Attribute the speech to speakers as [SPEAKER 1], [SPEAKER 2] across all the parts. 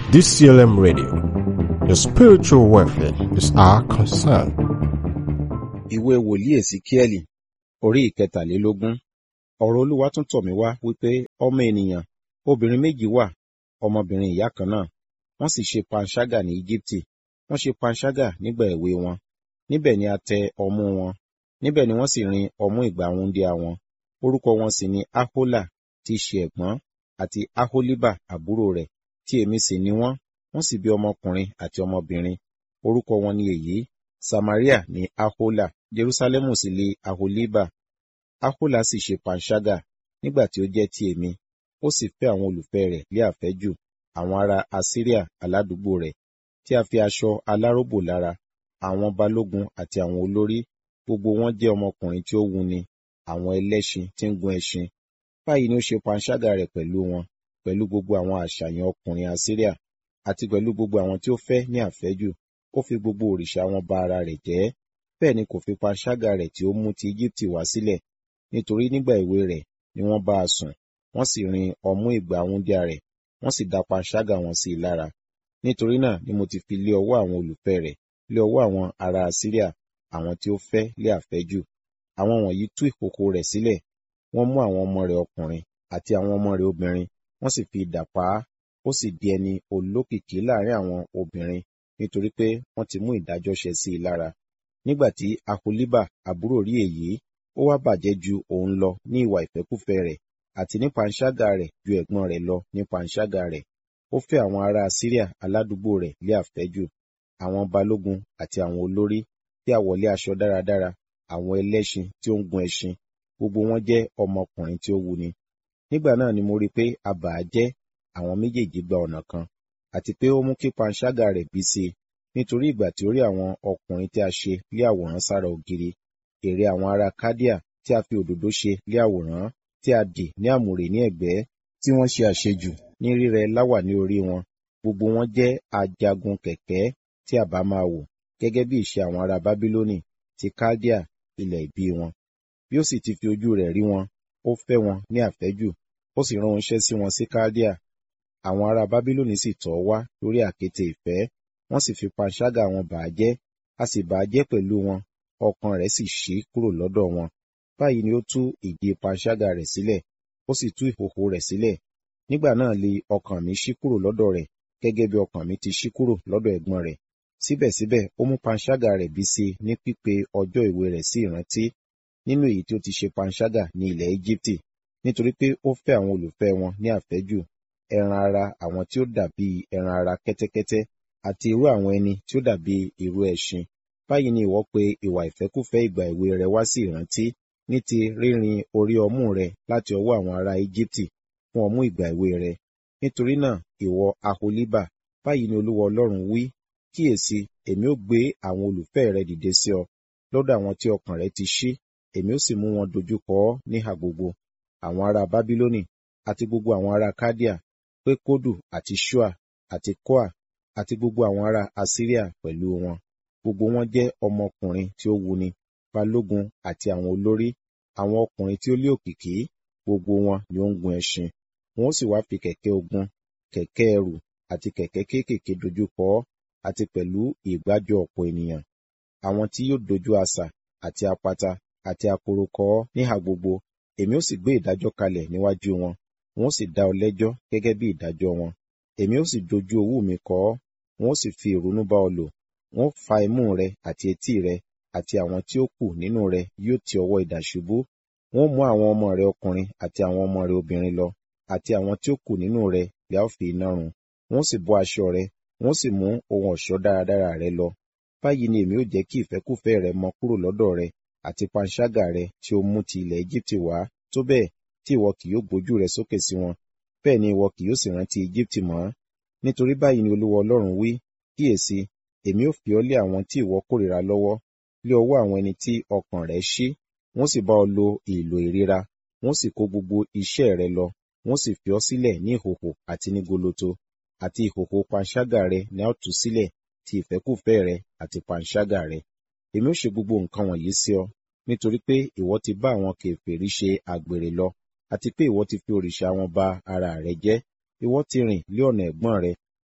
[SPEAKER 1] DCLM Radio. Your spiritual welfare is our concern.
[SPEAKER 2] ìwé wòlíì èsíkíẹ́lì orí ìkẹtàlélógún ọ̀rọ̀ olúwa tún tọ̀ mí wá wípé ọmọ ènìyàn obìnrin méjì wà ọmọbìnrin ìyá kan náà wọ́n sì ṣe panṣágà ní íjíbítì wọ́n ṣe panṣágà nígbà èwe wọn níbẹ̀ ni a tẹ ọmú wọn níbẹ̀ ni wọ́n sì rin ọmú ìgbà wúńdíá wọn orúkọ wọn sì ni ahola tí í ṣe ẹ̀gbọ́n àti aholíbà àbúrò rẹ̀ tí èmi sì ni wọ́n wọ́n sì bí ọmọkùnrin àti ọmọbìnrin orúkọ wọn ni èyí samaria ní ahola jerusalemu sì lé aholíbà ahola sì ṣe panṣágà nígbà tí ó jẹ́ ti èmi ó sì fẹ́ àwọn olùfẹ́ rẹ̀ lé àfẹ́jù àwọn ará assyria aládùúgbò rẹ̀ tí a fi aṣọ aláròbò lára àwọn balógun àti àwọn olórí gbogbo wọn jẹ́ ọmọkùnrin tí ó wuni àwọn ẹlẹ́ṣin tí ń gun ẹṣin báyìí ni ó ṣe panṣágà rẹ̀ pẹ̀lú wọn pẹ̀lú gbogbo àwọn àṣàyàn ọkùnrin assyria àti pẹ̀lú gbogbo àwọn tí ó fẹ́ ní àfẹ́jù ó fi gbogbo òrìṣà wọn ba ara rẹ̀ jẹ́ bẹ́ẹ̀ ni kò fi panṣágà rẹ̀ tí ó mú ti Íjíbítì wá sílẹ̀ nítorí nígbà èwe rẹ̀ ni wọ́n bá a sùn wọ́n sì rin ọmú ìgbà wúńdíá rẹ̀ wọ́n sì dá panṣágà wọn sí i lára nítorí náà ni mo ti fi lé ọwọ́ àwọn olùfẹ́ rẹ̀ lé ọwọ́ àwọn ará Asíríà àwọn tí ó fẹ́ lé àfẹ́jù àwọn wọ̀nyí tú ìkòkò rẹ̀ sílẹ̀ wọ́n mú àwọn ọmọ rẹ̀ ọkùnrin àti àwọn ọmọ rẹ̀ obìnrin wọ́n sì fi idà pa á ó sì di ẹni olókìkí láàrin àwọn obìnrin nítorí pé wọ́n ti mú ìdájọ́ ṣẹ sí i lára nígbà tí aholíbà àbúrò rí èyí ó wá bàjẹ́ ju òun lọ ní ìwà ìfẹ́kúfẹ̀ẹ́ rẹ̀ àti ní panṣágà rẹ̀ ju ẹ̀gbọ́n rẹ̀ lọ ní panṣágà rẹ̀ ó fẹ́ àwọn ará Síríà aládùúgbò rẹ̀ lé àfẹ́jù àwọn balógun àti àwọn olórí tí a wọlé aṣọ dáradára àwọn ẹlẹ́ṣin tí ó ń gun ẹṣin gbogbo wọn jẹ́ ọmọkùnrin tí ó wuni nígbà náà ni mo rí i pé a bà á jẹ́ àwọn méjèèjì gba ọ̀nà kan àti pé ó mú kí panṣágà rẹ̀ bí sí i nítorí ìgbà tí ó rí àwọn ọkùnrin tí a ṣe lé àwòrán sára ògiri ère àwọn ará kádíà tí a fi òdòdó ṣe lé àwòrán tí a dì ní àmùrè ní ẹ̀gbẹ́ tí wọ́n ṣe àṣejù ní rírẹ láwà ní orí wọn gbogbo wọn jẹ́ ajagun kẹ̀kẹ́ tí a bá máa wò gẹ́gẹ́ bí ìṣe àwọn ará bábílónì ti kádíà ilẹ̀ ìbí wọn bí ó sì ti fi ojú rẹ̀ rí wọn ó fẹ́ wọn ní àfẹ́jù ó sì rán oníṣẹ́ sí wọn sí kádíà àwọn ará bábílónì sì tọ̀ ọ́ wá lórí àkéte ìfẹ́ wọ́n sì fi panṣágà wọn bà á jẹ́ a sì bà á jẹ́ pẹ̀lú wọn ọkàn rẹ̀ sì ṣí kúrò lọ́dọ̀ wọn báyìí ni ó tú ìdí panṣágà rẹ̀ sílẹ̀ ó sì tú ìhòhò rẹ̀ sílẹ̀ nígbà náà li ọkàn mi ṣí kúrò lọ́dọ̀ rẹ̀ gẹ́gẹ́ bí ọkàn mi ti ṣí kúrò lọ́dọ̀ ẹ̀gbọ́n rẹ̀ síbẹ̀síbẹ̀ ó mú panṣágà rẹ̀ bí sí ní pípe ọjọ́ ìwé rẹ̀ sí ìrántí nínú èyí tí ó ti ṣe panṣágà ní ilẹ̀ Íjíbítì nítorí pé ó fẹ́ àwọn olùfẹ́ wọn ní àfẹ́jù ẹran ara àwọn tí ó dàbí ẹran ara kẹ́tẹ́kẹ́tẹ́ àti irú àwọn ẹni tí ó dàbí irú ẹṣin báyìí ni ìwọ pe ìwà ìfẹ́kúfẹ̀ẹ́ ìgbà èwe rẹ wá sí ìrántí ní ti rírin orí ọmú rẹ láti ọwọ́ àwọn ará Íjíbítì fún ọmú ìgbà èwe rẹ nítorí náà ìwọ aholíbà báyìí ni Olúwa Ọlọ́run wí kíyèsí èmi ó gbé àwọn olùfẹ́ rẹ dìde sí ọ lọ́dọ̀ àwọn tí ọkàn rẹ ti ṣí èmi ó sì mú wọn dojúkọ ọ níhà gbogbo àwọn ará Bábílónì àti gbogbo àwọn ará Kádíà pé kódù àti ṣúà àti kóà àti gbogbo àwọn ará Asíríà pẹ̀lú wọn gbogbo wọn jẹ́ ọmọkùnrin tí ó wuni balógun àti àwọn olórí àwọn ọkùnrin tí ó lé òkìkí gbogbo wọn ni ó ń gun ẹṣin wọn ó sì wá fi kẹ̀kẹ́ ogun kẹ̀kẹ́ ẹrù àti kẹ̀kẹ́ kéékèèké dojúkọ ọ́ àti pẹ̀lú ìgbájọ ọ̀pọ̀ ènìyàn àwọn tí yóò dojú asà àti apata àti akoro kọ ọ́ níhà gbogbo èmi ó sì gbé ìdájọ́ kalẹ̀ níwájú wọn wọn ó sì dá ọ lẹ́jọ́ gẹ́gẹ́ bí ìdájọ́ wọn èmi ó sì dojú owú mi kọ ọ́ wọn ó sì fi ìrunú bá ọ lò wọn ó fa imú rẹ àti etí rẹ àti àwọn tí ó kù nínú rẹ yóò ti ọwọ́ idà ṣubú wọn ó mú àwọn ọmọ rẹ ọkùnrin àti àwọn ọmọ rẹ obìnrin lọ àti àwọn tí ó kù nínú rẹ lẹ́ ó fi iná run wọn ó sì bọ́ aṣọ rẹ wọn ó sì mú ohun ọ̀ṣọ́ dáradára rẹ lọ báyìí ni èmi ó jẹ́ kí ìfẹ́kúfẹ̀ẹ́ rẹ mọ kúrò lọ́dọ̀ rẹ àti panṣágà rẹ tí ó mú ti ilẹ̀ Íjíbítì wá tó bẹ́ẹ̀ tí ìwọ kì yóò gbójú rẹ sókè sí wọn bẹ́ẹ̀ ni ìwọ kì yóò sì rántí Íjíbítì mọ́ nítorí báyìí ni Olúwa Ọlọ́run wí kíyèsí èmi ó fi ọ́ lé àwọn tí ìwọ kórìíra lọ́wọ́ lé ọwọ́ àwọn ẹni tí ọkàn rẹ̀ ṣí wọ́n sì bá ọ lo ìlò ìríra wọ́n sì kó gbogbo iṣẹ́ rẹ lọ wọ́n sì fi ọ́ sílẹ̀ ní ìhòhò àti ní goloto àti ìhòhò panṣágà rẹ ni a ó tú sílẹ̀ ti ìfẹ́kúfẹ̀ẹ́ rẹ àti panṣágà rẹ èmi ó ṣe gbogbo nǹkan wọ̀nyí sí ọ nítorí pé ìwọ ti bá àwọn kèfèrí ṣe àgbèrè lọ àti pé ìwọ ti fi òrìṣà wọn ba ara rẹ jẹ́ ìwọ ti rìn lé ọ̀nà ẹ̀gbọ́n rẹ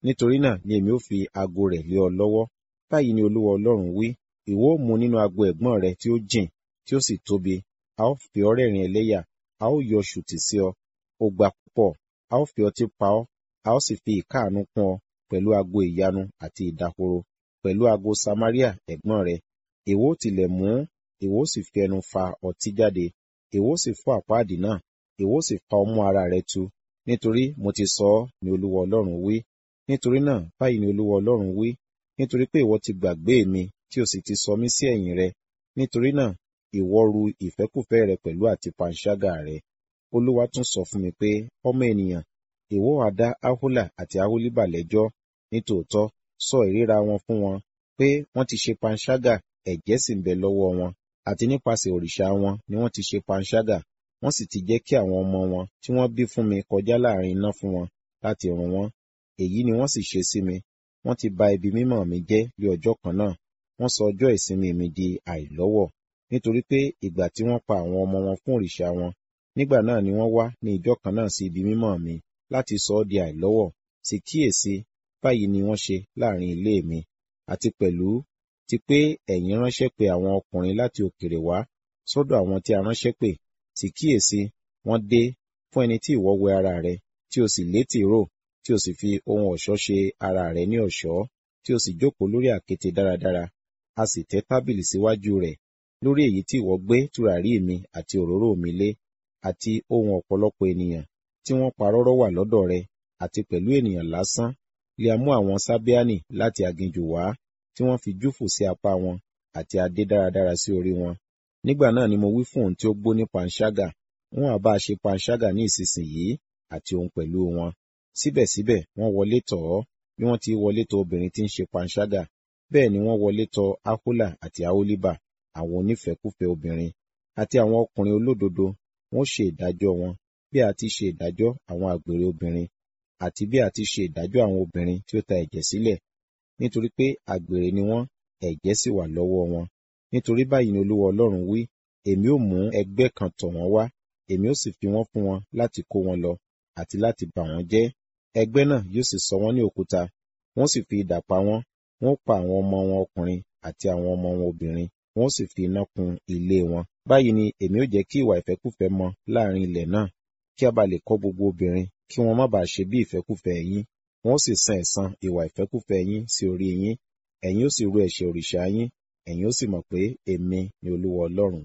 [SPEAKER 2] nítorí náà ni èmi ó fi ago rẹ̀ lé ọ lọ́wọ́ báyìí ni olúwa ọlọ́run wí ìwọ ó mu nínú ago ẹ̀gbọ́n rẹ tí ó jìn tí ó sì tóbi a ó fi ọ́ rẹ́rìn ẹlẹ́yà a ó yọ ṣùtì sí ọ ó gbà púpọ̀ a ó fi ọtí pa ọ́ a ó sì fi ìkáàánú kún ọ pẹ̀lú ago ìyanu àti ìdahoro pẹ̀lú ago samaria ẹ̀gbọ́n rẹ ìwọ ó tilẹ̀ mú ìwọ ó sì fi ẹnu fa ọtí jáde ìwọ ó sì fọ́ àpáàdì náà ìwọ ó sì fa ọmú ara rẹ tu nítorí mo ti sọ ọ́ ni olúwa ọlọ́run wí nítorí náà báyìí ni olúwa ọlọ́run wí nítorí pé ìwọ ti gbàgbé mi tí o sì ti sọ mí sí ẹ̀yìn rẹ nítorí náà ìwọ ru ìfẹ́kùfẹ́ rẹ pẹ̀lú àti panṣágà rẹ olúwa tún sọ fún mi pé ọmọ ènìyàn ìwọ á dá ahola àti aholiba lẹ́jọ́ nítòótọ́ sọ ìríra wọn fún wọn pé wọ́n ti ṣe panṣágà ẹ̀jẹ̀ sì ń bẹ lọ́wọ́ wọn àti nípasẹ̀ òrìṣà wọn ni wọ́n ti ṣe panṣágà wọ́n sì ti jẹ́ kí àwọn ọmọ wọn tí wọ́n bí fún mi kọjá láàrin iná fún wọn láti run wọ́n èyí ni wọ́n sì ṣe sí mi wọ́n ti ba ibi mímọ́ mi jẹ́ ní ọjọ́ kan náà wọ́n sọ ọjọ́ ìsinmi mi di àìlọ́wọ̀ nítorí pé ìgbà tí wọ́n pa àwọn ọmọ wọn fún òrìṣà wọn nígbà náà ni wọ́n wá ní ìjọ kan náà sí ibi mímọ́ mi láti sọ ọ́ di àìlọ́wọ̀ sì kíyèsí báyìí ni wọ́n ṣe láàrin ilé mi àti pẹ̀lú ti pé ẹ̀yin ránṣẹ́ pé àwọn ọkùnrin láti òkèrè wá sọ́dọ̀ àwọn tí a ránṣẹ́ pè sì kíyèsí wọ́n dé fún ẹni tí ìwọ wẹ ara rẹ tí o sì létí rò tí o sì fi ohun ọ̀ṣọ́ ṣe ara rẹ ní ọ̀ṣọ́ tí o sì jókòó lórí àkéte dáradára a sì tẹ́ tábìlì síwájú rẹ̀ lórí èyí tí ìwọ gbé tùràrí mi àti òróró mi lé àti ohun ọ̀pọ̀lọpọ̀ ènìyàn tí wọ́n parọ́rọ́ wà lọ́dọ̀ rẹ àti pẹ̀lú ènìyàn lásán lè mú àwọn sábíánì láti aginjù wá tí wọ́n fi júfù sí apá wọn àti adé dáradára sí orí wọn nígbà náà ni mo wí fún òun tí ó gbó ní panṣágà wọn àbá ṣe panṣágà ní ìsinsìnyí àti òun pẹ̀lú wọn síbẹ̀síbẹ̀ wọ́n wọlé tọ̀ ọ́ bí wọ́n ti wọlé tọ̀ obìnrin tí ń ṣe panṣágà bẹ́ẹ̀ ni wọ́n wọlé tọ̀ ahola àti aholiba àwọn onífẹ̀kúfẹ̀ẹ́ obìnrin àti àwọn ọkùnrin olódodo wọ́n ṣe ìdájọ́ wọn bí a ti ṣe ìdájọ́ àwọn àgbèrè obìnrin àti bí a ti ṣe ìdájọ́ àwọn obìnrin tí ó ta ẹ̀jẹ̀ sílẹ̀ nítorí pé àgbèrè ni wọ́n ẹ̀jẹ̀ sì wà lọ́wọ́ wọn nítorí báyìí ni olúwa ọlọ́run wí èmi ó mú ẹgbẹ́ kan tọ̀ wọ́n wá èmi ó sì fi wọ́n fún wọn láti kó wọn lọ àti láti bà wọ́n jẹ́ ẹgbẹ́ náà yóò sì sọ wọ́n ní òkúta wọ́n sì fi idà pa wọ́n wọ́n pa àwọn ọmọ wọn ọkùnrin àti àwọn ọmọ wọn obìnrin wọ́n sì fi iná kun ilé wọn báyìí ni èmi ó jẹ́ kí ìwà ìfẹ́kúfẹ̀ẹ́ mọ láàrin ilẹ̀ náà kí a bá lè kọ́ gbogbo obìnrin kí wọ́n má bàa ṣe bí ìfẹ́kúfẹ̀ẹ́ yín wọ́n sì san ẹ̀san ìwà ìfẹ́kúfẹ̀ẹ́ yín sí orí yín ẹ̀yin ó sì rú ẹ̀ṣẹ̀ òrìṣà yín ẹ̀yin ó sì mọ̀ pé èmi ni olúwa ọlọ́run.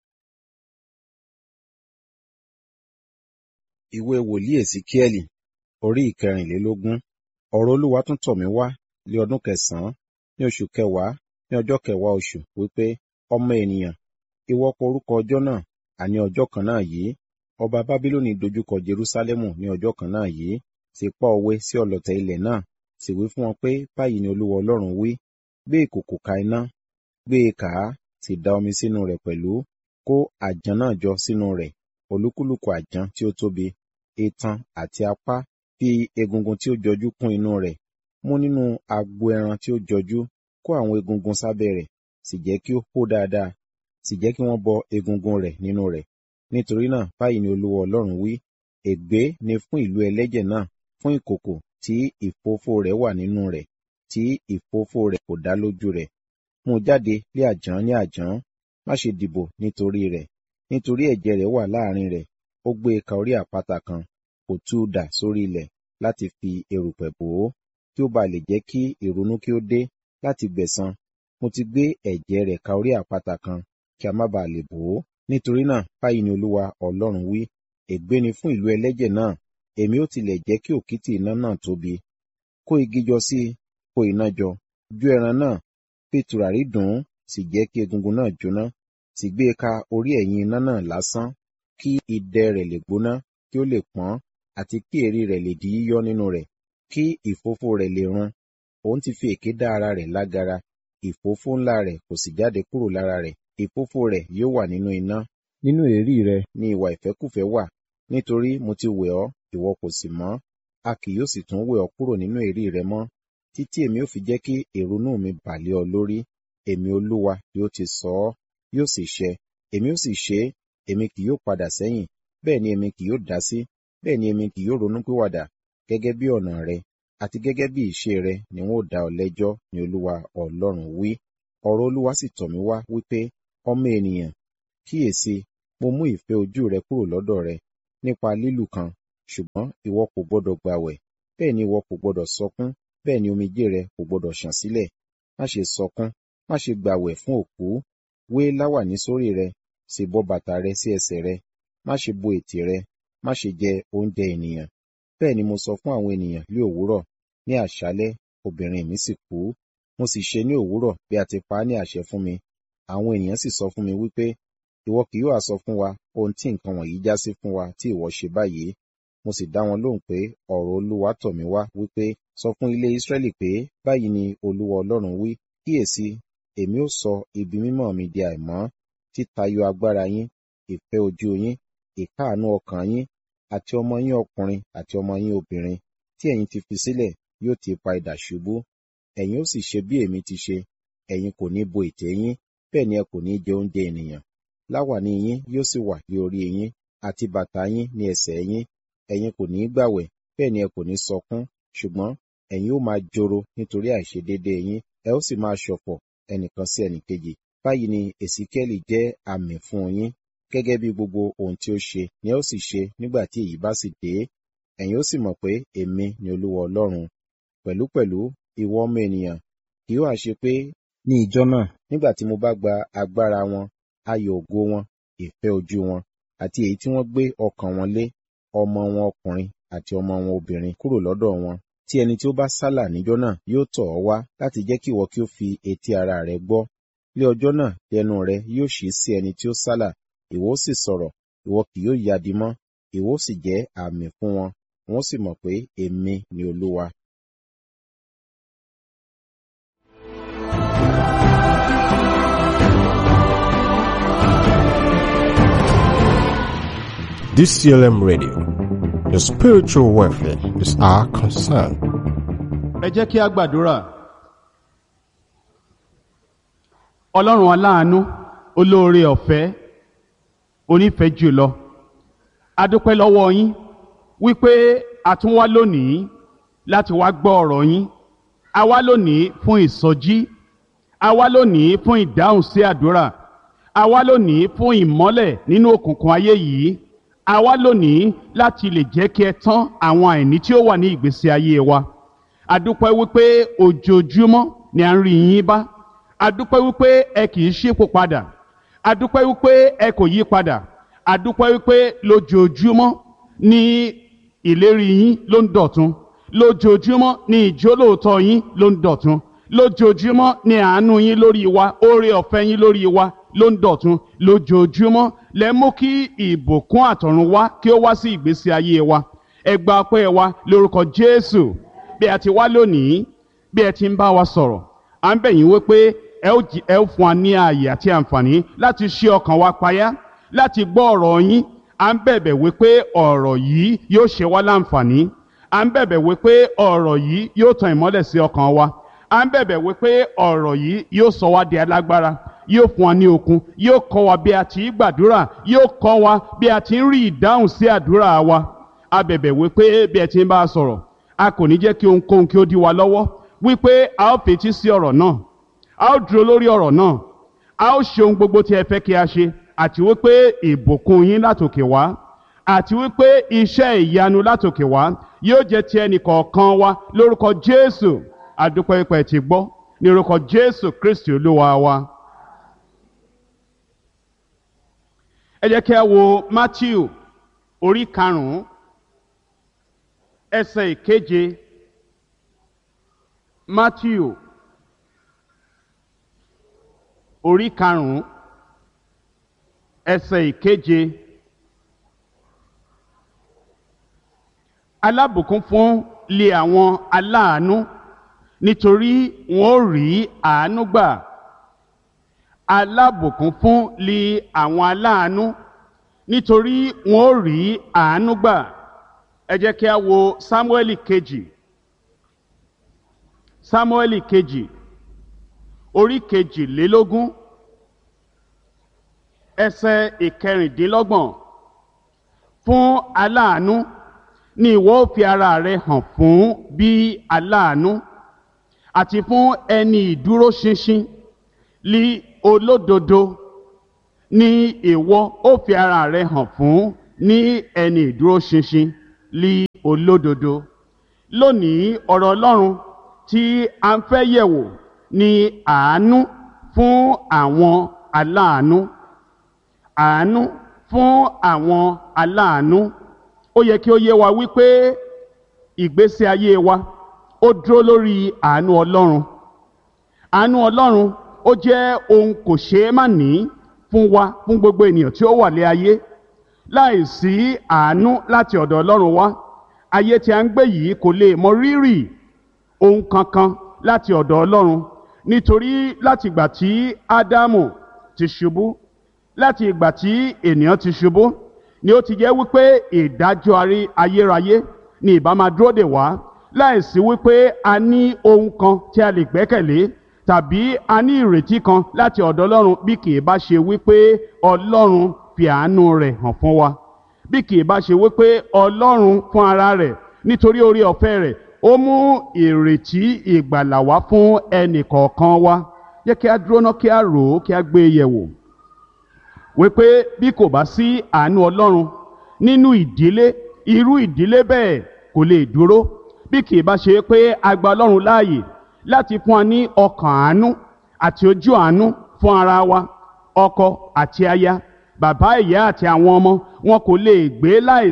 [SPEAKER 2] ìwé wòlíì èsíkíẹ́lì orí ìkẹrìnlélógún ọ̀rọ̀ olúwa tún tọ̀ mí wá lé ọdún kẹsàn-án ní oṣù kẹwàá ní ọjọ́ kẹwàá oṣù wípé ọmọ ènìyàn ìwọ kọ orúkọ ọjọ́ náà àní ọjọ́ kan náà yìí ọba bábílónì dojúkọ jerúsálẹ́mù ní ọjọ́ kan náà yìí sì pa òwe sí ọlọ̀tẹ̀ ilẹ̀ náà sì wí fún wọn pé báyìí ni olúwa ọlọ́run wí gbé ìkòkò ka iná gbé e kà á sì da omi sínú rẹ̀ pẹ̀lú kó àjàn náà jọ sínú rẹ̀ olúkúlùkù àjàn tí ó tóbi itan àti apá fi egungun tí ó jọjú kún inú rẹ̀ mú nínú agbo ẹran tí ó jọjú kó àwọn egungun sábẹ́ rẹ̀ sì jẹ́ kí ó hó dáadáa sì jẹ́ kí wọ́n bọ egungun rẹ̀ nínú rẹ̀ nítorí náà báyìí ni olúwa ọlọ́run wí ègbé ni fún ìlú ẹlẹ́jẹ̀ náà fún ìkòkò tí ìfófó rẹ̀ wà nínú rẹ̀ tí ìfófó rẹ̀ kò dá lójú rẹ̀ mú jáde lé àjàn ní àjàn má ṣe dìbò nítorí rẹ̀ nítorí ẹ̀jẹ̀ rẹ̀ wà láàrin rẹ̀ ó gbé e ka orí àpáta kan kò tú u dà sórí ilẹ̀ láti fi erùpẹ̀ bò ó kí ó ba lè jẹ́ kí ìrunú kí ó dé láti gbẹ̀san mo ti gbé ẹ̀jẹ̀ rẹ̀ ka orí àpáta kan kí a má bàa lè bò ó nítorí náà báyìí ni olúwa ọlọ́run wí ègbé ni fún ìlú ẹlẹ́jẹ̀ náà èmi ó tilẹ̀ jẹ́ kí òkìtì iná náà tóbi kó igi jọ sí i kó iná jọ jó ẹran náà fi tùràrí dùn ún sì jẹ́ kí egungun náà jóná sì gbé e ka orí ẹ̀yìn iná náà lásán kí idẹ rẹ̀ lè gbóná kí ó lè pọ́n àti kí èérí rẹ̀ lè di yíyọ́ nínú rẹ̀ kí ìfófó rẹ̀ lè run òun ti fi èké dá ara rẹ̀ lágara ìfófó ńlá rẹ̀ kò sì jáde kúrò lára rẹ̀ ìfófó rẹ̀ yóò wà nínú iná nínú èérí rẹ̀ ni ìwà ìfẹ́kùfẹ́ wà nítorí mo ti wẹ̀ ọ́ ìwọ kò sì mọ́ a kì yóò sì tún wẹ̀ ọ́ kúrò nínú èérí rẹ mọ́ títí èmi ò fi jẹ́ kí ìrunú mi bà lé ọ lórí èmi olúwa yóò ti sọ ọ́ yóò sì ṣẹ èmi ó sì ṣe é èmi kì yóò padà sẹ́yìn bẹ́ẹ̀ ni èmi kì yóò dá sí bẹ́ẹ̀ ni èmi kì yóò ronú pìwàdà gẹ́gẹ́ bí ọ̀nà rẹ àti gẹ́gẹ́ bí ìṣe rẹ ni wọn ó dá ọ lẹ́jọ́ ni olúwa ọlọ́run wí ọ̀rọ̀ olúwa sì tọ̀ mí wá wípé ọmọ ènìyàn kíyèsí mo mú ìfẹ́ ojú rẹ kúrò lọ́dọ̀ rẹ nípa lílù kan ṣùgbọ́n ìwọ kò gbọdọ̀ gbàwẹ̀ bẹ́ẹ̀ ni ìwọ kò gbọdọ̀ sọkún bẹ́ẹ̀ ni omijé rẹ kò gbọdọ̀ ṣàn sílẹ̀ má ṣe sọkún má ṣe gbàwẹ̀ fún òkú wé láwàní sórí rẹ sì bọ́ bàtà rẹ sí ẹsẹ̀ rẹ má ṣe bo ètè rẹ má ṣe jẹ oúnjẹ ènìyàn bẹ́ẹ̀ ni mo sọ fún àwọn ènìyàn ní òwúrọ̀ ní àṣálẹ́ obìnrin mi sì kú mo sì ṣe ní òwúrọ̀ bí a ti pa á ní àṣẹ fún mi àwọn ènìyàn sì sọ fún mi wípé ìwọ kì yóò sọ fún wa ohun tí nǹkan wọ̀nyí já sí fún wa tí ìwọ ṣe báyìí mo sì dá wọn lóhùn pé ọ̀rọ̀ olúwa tọ̀ mí wá wípé sọ fún ilé Ísírẹ́lì pé báyìí ni olúwa ọlọ́run wí kíyèsí èmi ó sọ ibi mímọ́ mi di àìmọ́ títayọ agbára yín ìfẹ́ ojú yín ìkáàánú ọkàn yín àti ọmọ yín ọkùnrin àti ọmọ yín obìnrin tí ẹ̀yin ti fi sílẹ̀ yóò ti pa idà ṣubú ẹ̀yin ó sì ṣe bí èmi ti ṣe ẹ̀yin kò ní bo ètè yín bẹ́ẹ̀ ni ẹ kò ní jẹ oúnjẹ ènìyàn láwàní yín yóò sì wà ní orí yín àti bàtà yín ní ẹsẹ̀ yín ẹ̀yin kò ní gbàwẹ̀ bẹ́ẹ̀ ni ẹ kò ní sọkún ṣùgbọ́n ẹ̀yin ó máa joro nítorí àìṣedéédé yín ẹ ó sì máa ṣọ̀fọ̀ ẹnìkan sí ẹnìkejì báyìí ni èsíkẹ́lì jẹ́ àmì fún yín gẹ́gẹ́ bí gbogbo ohun tí ó ṣe ni ẹ ó sì ṣe nígbà tí èyí bá sì dé ẹ̀yin ó sì mọ̀ pé èmi ni olúwa ọlọ́run pẹ̀lúpẹ̀lú ìwọ ọmọ ènìyàn kì yóò ṣe pé ní ìjọ náà nígbà tí mo bá gba agbára wọn ayọ̀ ògo wọn ìfẹ́ ojú wọn àti èyí tí wọ́n gbé ọkàn wọn lé ọmọ wọn ọkùnrin àti ọmọ wọn obìnrin kúrò lọ́dọ̀ wọn tí ẹni tí ó bá sálà níjọ́ náà yóò tọ̀ ọ́ wá láti jẹ́ kí ìwọ kí ó fi etí ara rẹ gbọ́ lé ọjọ́ náà ẹnu rẹ yóò ṣí sí ẹni tí ó sálà ìwọ ó sì sọ̀rọ̀ ìwọ kì yóò yadi mọ́ ìwọ ó sì jẹ́ àmì fún wọn wọn ó sì mọ̀ pé èmi ni olúwa
[SPEAKER 1] DCLM Radio. Your spiritual welfare is our concern.
[SPEAKER 3] ẹ jẹ́ kí a gbàdúrà ọlọ́run aláàánú olóore ọ̀fẹ́ onífẹ̀ẹ́ jùlọ adúpẹ́ lọ́wọ́ yín wípé a tún wá lónìí láti wá gbọ́ ọ̀rọ̀ yín a wá lónìí fún ìsọjí a wá lónìí fún ìdáhùn sí àdúrà a wá lónìí fún ìmọ́lẹ̀ nínú òkùnkùn ayé yìí a wá lónìí láti lè jẹ́ kí ẹ tán àwọn àìní tí ó wà ní ìgbésí ayé wa adúpẹ́ wípé ojoojúmọ́ ni à ń rí yín bá adúpẹ́ wípé ẹ kì í ṣípò padà adúpẹ́ wípé ẹ kò yí padà adúpẹ́ wípé lójoojúmọ́ ni ìlérí yín ló ń dọ̀tun lójoojúmọ́ ni ìjólóòtọ́ yín ló ń dọ̀tun lójoojúmọ́ ni àánú yín lórí wa oore ọ̀fẹ́ yín lórí wa ló ń dọ̀tun lójoojúmọ́ lẹ mú kí ìbùkún àtọ̀run wá kí ó wá sí ìgbésí ayé wa ẹ gba ọpẹ́ wa lórúkọ Jésù bí a ti wá lónìí bí ẹ ti ń bá wa sọ̀rọ̀ à ń bẹ̀ yín wípé ẹ ó jí- ẹ ó fún wa ní ààyè àti àǹfààní láti ṣí ọkàn wa payá láti gbọ́ ọ̀rọ̀ yín à ń bẹ̀bẹ̀ wípé ọ̀rọ̀ yìí yóò ṣe wá láǹfààní à ń bẹ̀bẹ̀ wípé ọ̀rọ̀ yìí yóò tan ìmọ́lẹ̀ sí ọkàn wa à ń bẹ̀bẹ̀ wípé ọ̀rọ̀ yìí yóò sọ wá di alágbára yóò fún wa ní okun yóò kọ́ wa bí a ti ń gbàdúrà yóò kọ́ wa bí a ti ń rí ìdáhùn sí àdúrà wa a bẹ̀bẹ̀ wípé bí ẹ ti ń bá a sọ̀rọ̀ a kò ní jẹ́ kí ohunkóhun kí ó dí wa lọ́wọ́ wípé a ó fetí sí ọ̀rọ̀ náà a ó dúró lórí ọ̀rọ̀ náà a ó ṣe ohun gbogbo tí ẹ fẹ́ kí a ṣe àti wípé ìbùkún yín látòkè wá àti wípé iṣẹ́ ìyanu látòkè wá yóò jẹ́ ti ẹnì kọ̀ọ̀kan wa lórúkọ Jésù adúpẹ́ pẹ́ ti gbọ́ ní orúkọ Jésù Kristi olúwa wa. ẹ jẹ́ kí a wo Matthew orí karùn-ún ẹsẹ̀ ìkeje Matthew orí karùn-ún ẹsẹ̀ ìkeje alábùkún fún lé àwọn aláàánú nítorí wọn ó rí àánú gbà alábùkún fún lé àwọn aláàánú nítorí wọn ó rí àánú gbà ẹ jẹ́ kí a wo Sámúẹ́lì kejì Sámúẹ́lì kejì orí kejìlélógún ẹsẹ̀ ìkẹrìndínlọ́gbọ̀n fún aláàánú ni ìwọ ó fi ara rẹ hàn fún bí aláàánú àti fún ẹni ìdúróṣinṣin lí olódodo ni ìwọ ó fi ara rẹ hàn fún ní ẹni ìdúróṣinṣin lí olódodo lónìí ọ̀rọ̀ ọlọ́run tí a ń fẹ́ yẹ̀wò ni àánú fún àwọn aláàánú àánú fún àwọn aláàánú ó yẹ kí ó yé wa wípé ìgbésí ayé wa ó dúró lórí àánú ọlọ́run àánú ọlọ́run ó jẹ́ ohun kò ṣeé má ní fún wa fún gbogbo ènìyàn tí ó wà lé ayé láìsí àánú láti ọ̀dọ̀ ọlọ́run wá ayé tí a ń gbé yìí kò lè mọ rírì ohun kankan láti ọ̀dọ̀ ọlọ́run nítorí láti ìgbà tí ádámù ti ṣubú láti ìgbà tí ènìyàn ti ṣubú ni ó ti jẹ́ wípé ìdájọ́ ayérayé ni ìbá máa dúró dè wá láìsí wípé a ní ohun kan tí a lè gbẹ́kẹ̀lé tàbí a ní ìrètí kan láti ọ̀dọ̀ ọlọ́run bí kì í bá ṣe wípé ọlọ́run fi àánú rẹ̀ hàn fún wa bí kì í bá ṣe wípé ọlọ́run fún ara rẹ̀ nítorí orí ọ̀fẹ́ rẹ̀ ó mú ìrètí ìgbàlà wá fún ẹnì kọ̀ọ̀kan wa jẹ́ kí a dúró ná kí a rò ó kí a gbé e yẹ̀wò wípé bí kò bá sí àánú ọlọ́run nínú ìdílé irú ìdílé bẹ́ẹ̀ kò lè dúró bí kì í bá ṣe pé a gba ọlọ́run láàyè láti fún wa ní ọkàn àánú àti ojú àánú fún ara wa ọkọ àti aya bàbá ìyá àti àwọn ọmọ wọn kò lè gbé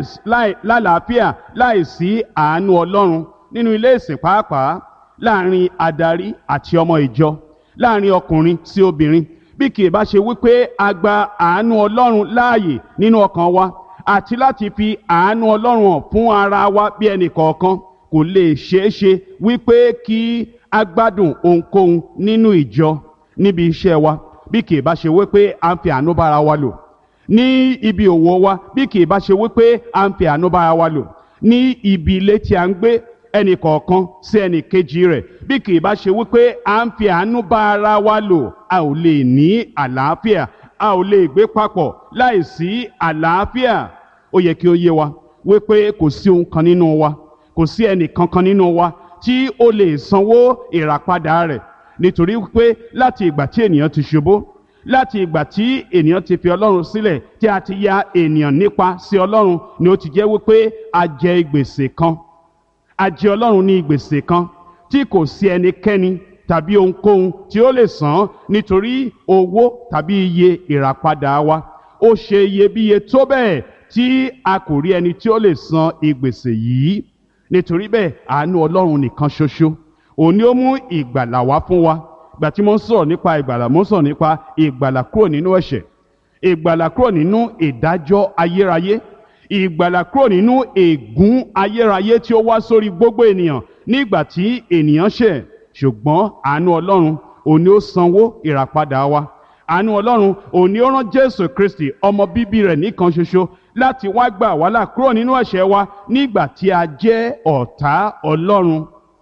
[SPEAKER 3] lálàáfíà láìsí àánú ọlọ́run nínú ilé ìsìn pàápàá láàrin adarí àti ọmọ ìjọ láàrin ọkùnrin sí obìnrin bí kì í bá ṣe wípé a gba àánú ọlọ́run láàyè nínú ọkàn wa àti láti fi àánú ọlọ́run hàn fún ara wa bí ẹnì kọ̀ọ̀kan kò lè ṣeé ṣe wípé kí a gbádùn ohunkóhun nínú ìjọ níbi iṣẹ́ wa bí kì í bá ṣe wípé a ń fi àánú bára wa lò ní ibi òwò wa bí kì í bá ṣe wípé a ń fi àánú bára wa lò ní ibi ilé tí a ń gbé ẹnì kọ̀ọ̀kan sí ẹnì kejì rẹ̀ bí kì í bá ṣe wípé à ń fi àánú bá ara wa lò a ò lè ní àlàáfíà a ò lè gbé papọ̀ láìsí àlàáfíà ó yẹ kí ó yé wa wípé kò sí ohun kan nínú wa kò sí ẹnì kankan nínú wa tí ó lè sanwó ìràpadà rẹ̀ nítorí wípé láti ìgbà tí ènìyàn ti ṣubú láti ìgbà tí ènìyàn ti fi ọlọ́run sílẹ̀ tí a ti ya ènìyàn nípa sí ọlọ́run ni ó ti jẹ́ wípé a jẹ gbèsè kan a jẹ ọlọ́run ní gbèsè kan tí kò sí ẹnikẹ́ni tàbí ohunkóhun tí ó lè san nítorí owó tàbí iye ìràpadà wa ó ṣe iyebíye tó bẹ́ẹ̀ tí a kò rí ẹni tí ó lè san ìgbèsè yìí nítorí bẹ́ẹ̀ àánú ọlọ́run nìkan ṣoṣo òun ni ó mú ìgbàlà wá fún wa gbà tí mo ń sọ̀rọ̀ nípa ìgbàlà mo ń sọ̀rọ̀ nípa ìgbàlà kúrò nínú ẹ̀ṣẹ̀ ìgbàlà kúrò nínú ìdájọ́ ayérayé ìgbàlà kúrò nínú ègún ayérayé tí ó wá sórí gbogbo ènìyàn nígbà tí ènìyàn ṣẹ̀ ṣùgbọ́n àánú ọlọ́run òun ni ó sanwó ìràpadà wa àánú ọlọ́run òun ni ó rán jésù kristi ọmọ bíbí rẹ̀ nìkan ṣoṣo láti wá gbà wá là kúrò nínú ẹ̀ṣẹ̀ wa nígbà tí a jẹ́ ọ̀tá ọlọ́run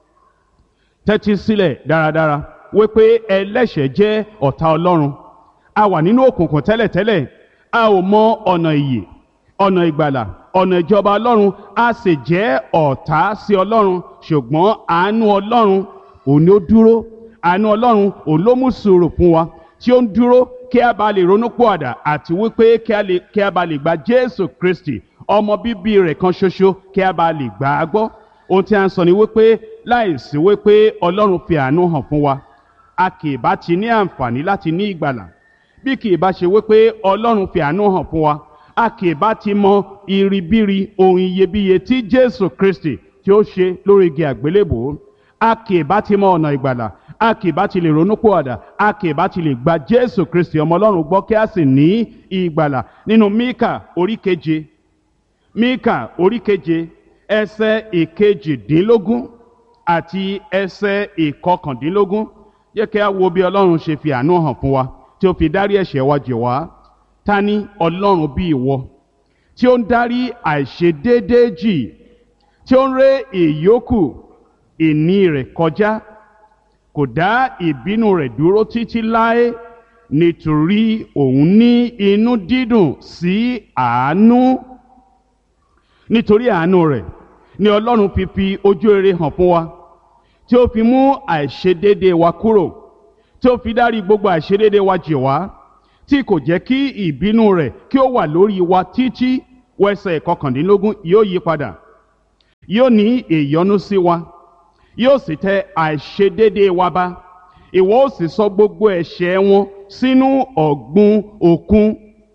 [SPEAKER 3] tẹ́tí sílẹ̀ dáradára wípé ẹlẹ́ṣẹ̀ jẹ́ ọ̀tá ọlọ́run a wà nínú òkùnkùn tẹ́lẹ̀tẹ́lẹ̀ a ò mọ ọ̀nà ìyè ọ̀nà ìgbàlà ọ̀nà ìjọba ọlọ́run a sì jẹ́ ọ̀tá sí ọlọ́run ṣùgbọ́n àánú ọlọ́run òun ni ó dúró àánú ọlọ́run òun ló mú sùúrù fún wa tí ó ń dúró kí a bá lè ronú pọ̀àdà àti wípé kí a bá lè gba jésù kristi ọmọ bíbí rẹ̀ kan ṣoṣo kí a bá lè gbà á gbọ́ ohun tí a ń sọ ni wípé láìsí wípé ọlọ́run fi àánú hàn fún wa a kì í bá ti ní àǹfààní láti ní ìgbàlà bí kì í bá ṣe wípé ọlọ́run fi àánú hàn fún wa a kì í bá ti mọ iribiri ohun iyebíye tí jésù kristi tí ó ṣe lórí igi àgbélébòó a kì í bá ti mọ ọ̀nà ìgbàlà a kì í bá ti lè ronú pòwàdà a kì í bá ti lè gba jésù kristi ọmọ ọlọ́run gbọ́ kí a sì ní ìgbàlà nínú míkà orí keje míkà orí keje ẹsẹ̀ ìkejìdínlógún àti ẹsẹ̀ ìkọkàndínlógún yẹ kí a wo bí ọlọ́run ṣe fi àánú hàn fún wa tí ó fi dárí ẹ̀ṣẹ̀ wa jì wá ta ni ọlọ́run bí ìwọ tí ó ń dárí àìṣedéédéé jì tí ó ń ré ìyókù ìní rẹ̀ kọjá kò dá ìbínú rẹ̀ dúró títí láé nítorí òun ní inú dídùn sí àánú nítorí àánú rẹ̀ ni ọlọ́run fi fi ojú rere hàn fún wa tí ó fi mú àìṣedéédé wa kúrò tí ó fi dárí gbogbo àìṣedéédé wa jì wá tí kò jẹ́ kí ìbínú rẹ̀ kí ó wà lórí wa títí wẹsẹ̀ kọkàndínlógún yóò yí padà yóò ní ìyọ́nú sí wa yóò sì tẹ àìṣedéédé wa bá ìwọ ó sì sọ gbogbo ẹ̀ṣẹ̀ wọn sínú ọ̀gbun òkun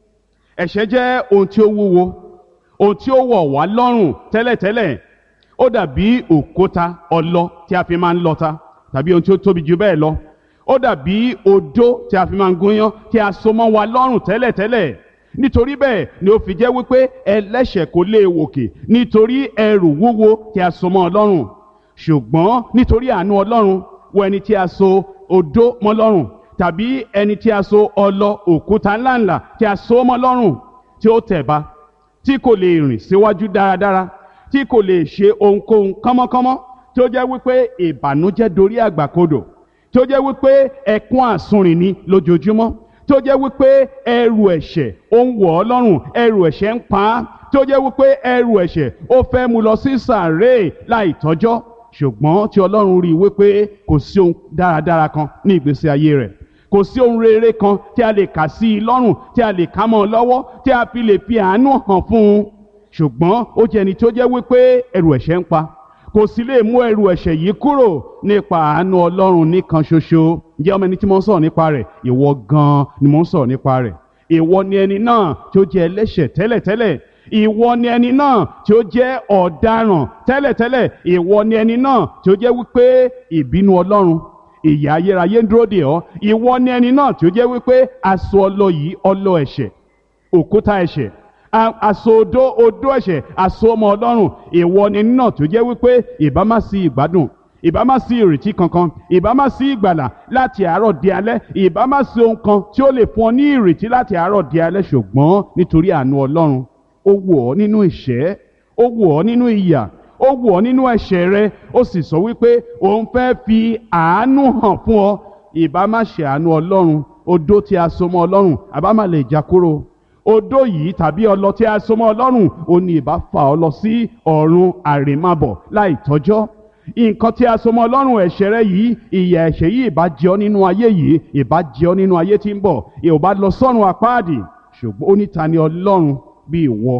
[SPEAKER 3] ẹ̀ṣẹ̀ jẹ́ ohun tí ó wúwo ohun tí ó wọ̀ wá lọ́rùn tẹ́lẹ̀tẹ́lẹ̀ ó dàbí òkúta ọlọ tí a fi máa ń lọta tàbí ohun tí ó tóbi jù bẹ́ẹ̀ lọ ó dàbí odó tí a fi máa ń gúnyán tí a so mọ́ wa lọ́rùn tẹ́lẹ̀tẹ́lẹ̀ nítorí bẹ́ẹ̀ ni ó fi jẹ́ wípé ẹlẹ́ṣẹ̀ kò lè wòkè nítorí ẹrù wúwo tí a so mọ́ ọ lọ́rùn ṣùgbọ́n nítorí àánú ọlọ́run wọ ẹni tí a so odó mọ́ lọ́rùn tàbí ẹni tí a so ọlọ òkúta ńláńlá tí a so mọ́ lọ́rùn tí ó tẹ̀ bá tí kò lè rìn síwájú dáradára tí kò lè ṣe ohunkóhun kánmọ́kánmọ́ tí ó jẹ́ wípé ìbànújẹ́ dorí àgbàkodò tí ó jẹ́ wípé ẹkún àsunrìn ni lójoojúmọ́ tí ó jẹ́ wípé ẹrù ẹ̀ṣẹ̀ ó ń wọ̀ ọ́ lọ́rùn ẹrù ẹ̀ṣẹ̀ ń pa á tí ó jẹ́ wípé ẹrù ẹ̀ṣẹ̀ ó fẹ́ mú lọ sí sàárè láì tọ́jọ́ ṣùgbọ́n tí ọlọ́run rí i wípé kò sí ohun dáradára kan ní ìgbésí ayé rẹ̀ kò sí ohun rere kan tí a lè kà sí i lọ́rùn tí a lè ká mọ́ ọ lọ́wọ́ tí a fi lè fi àánú hàn fún un ṣùgbọ́n ó jẹ́ ẹni tó jẹ́ wípé ẹrù ẹ̀ṣẹ̀ ń pa kò sì lè mú ẹrù ẹ̀ṣẹ̀ yìí kúrò nípa àánú ọlọ́run nìkan ṣoṣo ǹjẹ́ ọmọ ẹni tí mo ń sọ̀rọ̀ nípa rẹ̀ ìwọ gan-an ni mo ń sọ̀rọ̀ nípa rẹ̀ ìwọ ni ẹni náà tí ó jẹ́ ẹlẹ́ṣẹ̀ tẹ́lẹ̀tẹ́lẹ̀ ìwọ ni ẹni náà tí ó jẹ́ ọ̀daràn tẹ́lẹ̀tẹ́lẹ̀ ìwọ ni ẹni náà tí ó jẹ́ wípé ìbínú ọlọ́run ìyà ayérayé ń dúró dè ọ́ ìwọ ni ẹni náà tí ó jẹ́ wípé aṣọ ọlọ yìí ọlọ ẹ̀ṣẹ̀ òkúta ẹ̀ṣẹ̀ aṣọ odó odó ẹ̀ṣẹ̀ aṣọ ọmọ ọlọ́run ìwọ ni ẹni náà tí ó jẹ́ wípé ìbá má sí ìgbádùn ìbá má sí ìrètí kankan ìbá má sí ìgbàlà láti àárọ̀ di alẹ́ ìbá má sí ohun kan tí ó lè fún ọ ní ìrètí láti àárọ̀ di alẹ́ ṣùgbọ́n nítorí àánú ọlọ́run ó wù ọ́ nínú ìṣẹ́ ó wù ọ́ nínú ìyà ó wù ọ́ nínú ẹ̀ṣẹ̀ rẹ ó sì sọ wípé òun fẹ́ fi àánú hàn fún ọ ìbá má ṣe àánú ọlọ́run odó tí a so mọ́ ọlọ́run àbá má lè já kúrò odó yìí tàbí ọlọ tí a so mọ́ ọlọ́run ó ní ìbá fà ọ́ lọ sí ọ̀run àrèmábọ̀ láì tọ́jọ́ nǹkan tí a so mọ́ ọlọ́run ẹ̀ṣẹ̀ rẹ yìí ìyà ẹ̀ṣẹ̀ yìí ìbá jẹ ọ́ nínú ayé yìí ìbá jẹ ọ́ nínú ayé tí ń bọ̀ ìbá lọ sọ́run àpáàdì ṣùgbọ́n ó ní ta ni ọlọ́run bí ìwọ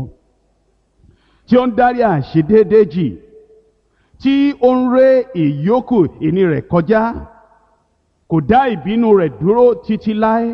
[SPEAKER 3] tí ó ń dárí àṣedéédé jì tí ó ń ré ìyókù ìní rẹ̀ kọjá kò dá ìbínú rẹ̀ dúró títí láé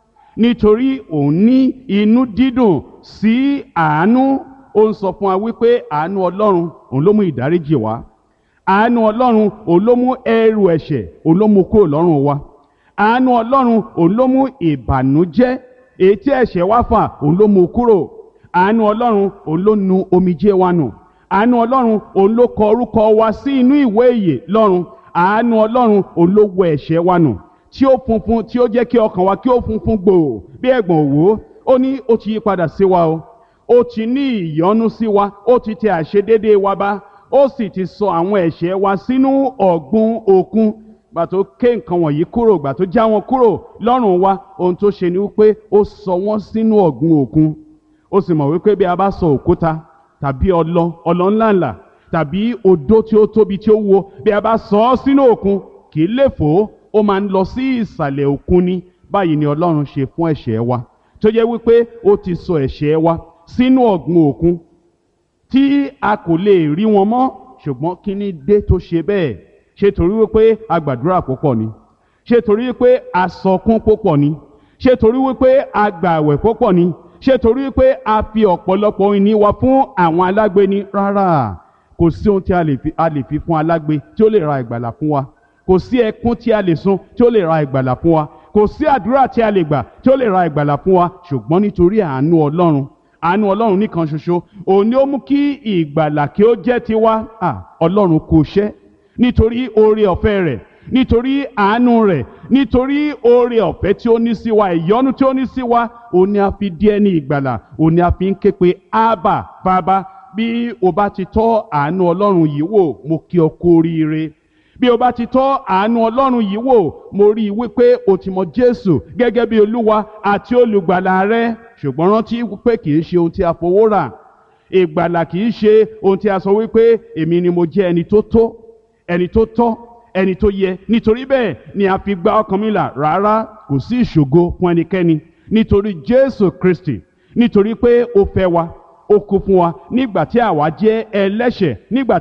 [SPEAKER 3] nítorí òun ní inú dídùn sí àánú ó ń sọ fún wa wípé àánú ọlọ́run òun ló mú ìdáríjì wá àánú ọlọ́run òun ló mú ẹrù ẹ̀ṣẹ̀ òun ló mú kúrò lọ́rùn wa àánú ọlọ́run òun ló mú ìbànújẹ́ èyí tí ẹ̀ṣẹ̀ wá fà òun ló mú kúrò àánú ọlọ́run òun ló nu omijé wa nù àánú ọlọ́run òun ló kọ orúkọ wa sí inú ìwé ìyè lọ́run àánú ọlọ́run òun ló wẹ ẹ̀ṣẹ̀ wa nù tí ó funfun tí ó jẹ́ kí ọkàn wa kí ó funfun gbòò bí ẹ̀gbọ̀n òwò ó ní ó ti yí padà sí wa o ó ti ní ìyọ́nú sí wa ó ti tẹ àṣedédé wa bá ó sì ti sọ àwọn ẹ̀ṣẹ̀ wa sínú ọ̀gbun òkun gbà tó ké nǹkan wọ̀nyí kúrò gbà tó já wọn kúrò lọ́rùn wa ohun tó ṣe ni wípé ó sọ wọ́n sínú ọ̀gbun òkun ó sì mọ̀ wípé bí a bá sọ òkúta tàbí ọlọ ọlọ ńláńlá tàbí odó tí ó tóbi tí ó wo bí a bá sọ ọ́ sínú òkun kì í lè fò ó ó máa ń lọ sí ìsàlẹ̀ òkun ni báyìí ni ọlọ́run ṣe fún ẹ̀ṣẹ̀ wa tó jẹ́ wípé ó ti sọ ẹ̀ṣẹ̀ wa sínú ọ̀gbun òkun tí a kò lè rí wọn mọ́ ṣùgbọ́n kí ni dé tó ṣe bẹ́ẹ̀ ṣe torí wípé a gbàdúrà púpọ̀ ni ṣe torí wípé a sọkún púpọ̀ ni ṣe torí wípé a gbààwẹ̀ púpọ̀ ni ṣé torí pé a fi ọ̀pọ̀lọpọ̀ ìní wa fún àwọn alágbe ni rárá kò sí ohun tí a lè fi a lè fi fún alágbe tí ó lè ra ìgbàlà fún wa kò sí ẹkún tí a lè sun tí ó lè ra ìgbàlà fún wa kò sí àdúrà tí a lè gbà tí ó lè ra ìgbàlà fún wa ṣùgbọ́n nítorí àánú ọlọ́run àánú ọlọ́run nìkan ṣoṣo òun ni ó mú kí ìgbàlà kí ó jẹ́ tiwa ọlọ́run kò ṣẹ́ nítorí oore ọ̀fẹ́ rẹ̀ nítorí àánú rẹ̀ nítorí oore ọ̀fẹ́ tí ó ní sí wa ìyọ́nú tí ó ní sí wa òun ni a fi di ẹni ìgbàlà òun ni a fi ń ké pe ábà bàbá bí o bá ti tọ́ àánú ọlọ́run yìí wò mo kí ọ kú oríire bí o bá ti tọ́ àánú ọlọ́run yìí wò mo rí i wípé o ti mọ jésù gẹ́gẹ́ bí olúwa àti olùgbàlà rẹ ṣùgbọ́n rántí pé kì í ṣe ohun tí a fowó rà ìgbàlà kì í ṣe ohun tí a sọ wípé èmi ni mo jẹ́ ẹni tó tó ẹni tó tọ́ ẹni tó yẹ nítorí bẹ́ẹ̀ ni a fi gba ọkàn mi là rárá kò sí ìṣògo fún ẹnikẹ́ni nítorí Jésù Kristi nítorí pé ó fẹ́ wa ó kú fún wa nígbà tí àwa jẹ́ ẹlẹ́ṣẹ̀ nígbà